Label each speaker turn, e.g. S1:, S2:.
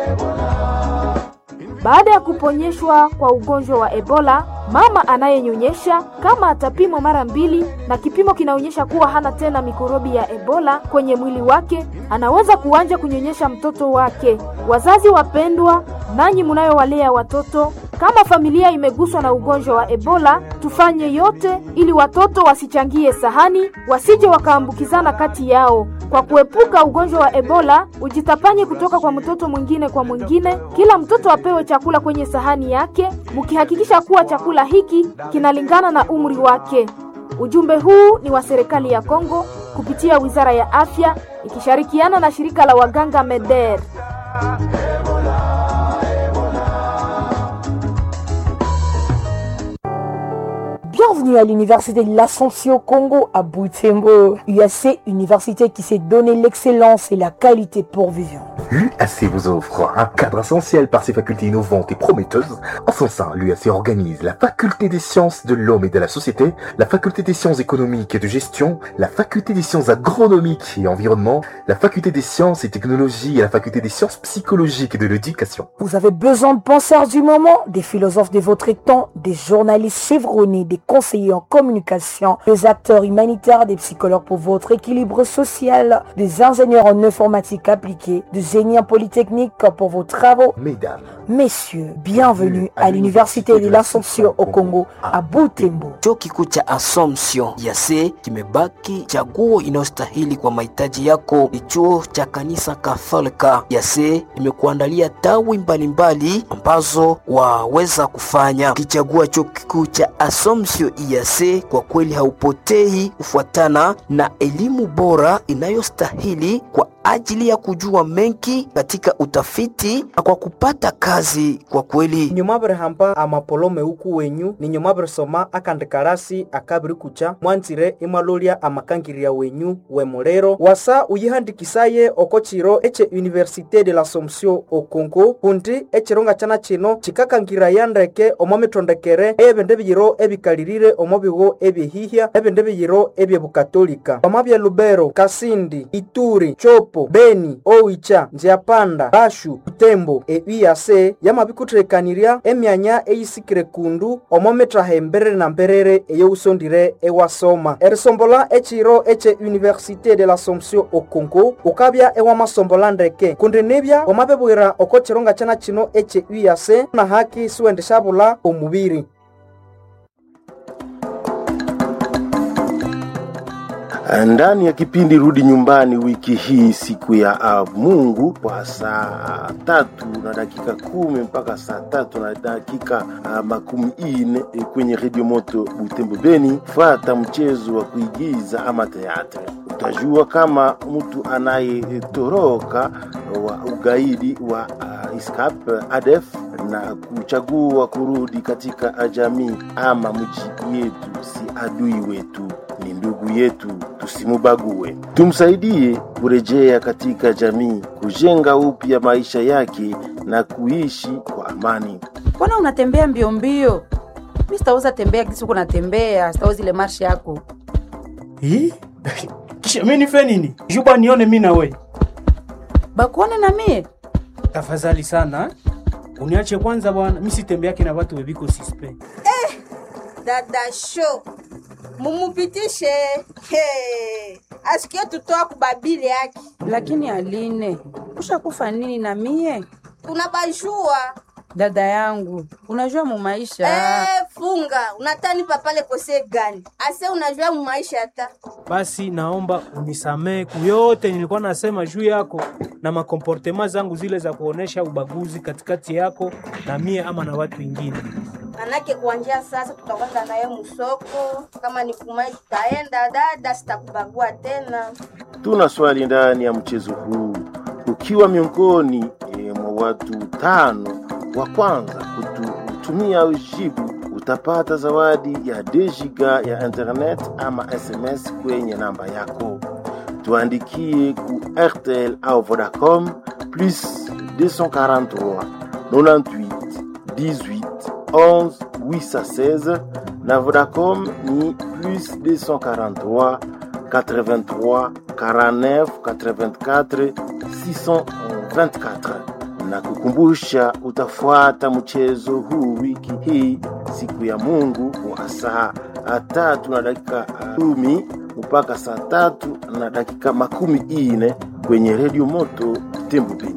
S1: Baada ya kuponyeshwa kwa ugonjwa wa Ebola, mama anayenyonyesha kama atapimwa mara mbili na kipimo kinaonyesha kuwa hana tena mikorobi ya Ebola kwenye mwili wake, anaweza kuanza kunyonyesha mtoto wake. Wazazi wapendwa, nanyi mnayowalea watoto, kama familia imeguswa na ugonjwa wa Ebola, tufanye yote ili watoto wasichangie sahani, wasije wakaambukizana kati yao. Kwa kuepuka ugonjwa wa Ebola, ujitapanye kutoka kwa mtoto mwingine kwa mwingine. Kila mtoto apewe chakula kwenye sahani yake, mkihakikisha kuwa chakula hiki kinalingana na umri wake. Ujumbe huu ni wa serikali ya Kongo kupitia Wizara ya Afya ikishirikiana na shirika la waganga MEDER.
S2: Bienvenue à l'université de l'Ascension Congo à Butembo. UAC, université qui s'est donné l'excellence et la qualité pour vivre.
S3: L'UAC vous offre un cadre essentiel par ses facultés innovantes et prometteuses. En son sein, l'UAC organise la faculté des sciences de l'homme et de la société, la faculté des sciences économiques et de gestion, la faculté des sciences agronomiques et environnement, la faculté des sciences et technologies et la faculté des sciences psychologiques et de l'éducation.
S2: Vous avez besoin de penseurs du moment, des philosophes de votre temps, des journalistes chevronnés, des conseillers en communication, des acteurs humanitaires, des psychologues pour votre équilibre social, des ingénieurs en informatique appliquée, des génies en polytechnique pour vos travaux.
S3: Mesdames,
S2: Messieurs, bienvenue à l'université de l'Assomption au Congo à Butembo.
S4: Chuo kikuu cha Assumption yase kimebaki chaguo inayostahili kwa mahitaji yako. Ni chuo cha kanisa Katholika yase imekuandalia tawi mbalimbali ambazo waweza kufanya. Ukichagua chuo kikuu cha Assumption yase, kwa kweli haupotei kufuatana na elimu bora inayostahili kwa ajili ya kujua mengi katika utafiti na kwa kupata kazi kwa kweli
S5: nyumabere hamba amapolome uku wenyu ni nyumabere soma akandikarasi akabiri kucha mwanzire imwalolia amakangirya wenyu wemulero wasa uyihandikisaye oko chiro ece université de l'assomption o congo kundi echironga chana chino chikakangiraya ndeke omo mitondekere eyebindu biyiro ebikalirire omo bigo ebyehihya ebindu biyiro ebyebukatolika omo bya lubero kasindi ituri chopo beni owicha nziapanda bashu butembo euyase yamabikuthirekanirya emyanya eyisikire kundu omo mittaha emberere na mberere eyousondire ewasoma erisombola echiro eche université de l'assomption o congo ukabya ewamasombola ndeke kundi nibya wamabibwira oko chironga chana chino eche uyase na haki siwendeshabula omubiri
S6: ndani ya kipindi rudi nyumbani wiki hii siku ya uh, mungu kwa saa tatu na dakika kumi mpaka saa tatu na dakika uh, makumi ine eh, kwenye redio moto butembo beni fata mchezo wa kuigiza ama teatre utajua kama mtu anayetoroka wa ugaidi wa uh, iskap adef na kuchagua kurudi katika jamii ama mji yetu si adui wetu ni ndugu yetu tusimubague tumsaidie kurejea katika jamii kujenga upya maisha yake na kuishi kwa amani
S7: mbona unatembea mbio mbio mi sitaweza tembea kisi uko natembea sitaweza ile marshi yako
S8: Hii? kisha mi nife nini juba nione mi nawe
S7: bakuone na mie
S8: tafadhali sana eh? uniache kwanza bwana mi sitembeake na watu webiko sispe
S9: dada show mumupitishe He. asikie tutoa kubabili yake
S7: lakini aline ushakufa nini na mie
S9: unabajua
S7: dada yangu unajua mu maisha
S9: Eh, funga unatani papale kose gani ase unajua mumaisha hata
S8: basi naomba unisamee kuyote nilikuwa nasema juu yako na makomportema zangu zile za kuonesha ubaguzi katikati yako na mie ama na watu wengine
S9: manake kuanjia sasa tutakwenda naye musoko kama ni kumai tutaenda dada sitakubagua tena
S6: tuna swali ndani ya mchezo huu ukiwa miongoni e, mwa watu tano wa kwanza kutumia ujibu utapata zawadi ya dejiga ya internet ama sms kwenye namba yako tuandikie ku rtl au vodacom plus 243 98 18 11 816 na vodacom ni plus 243 83 49 84 624 na kukumbusha utafuata mchezo huu wiki hii siku ya Mungu wa saa tatu na dakika kumi mpaka saa tatu na dakika makumi ine kwenye redio moto Tembo Beni.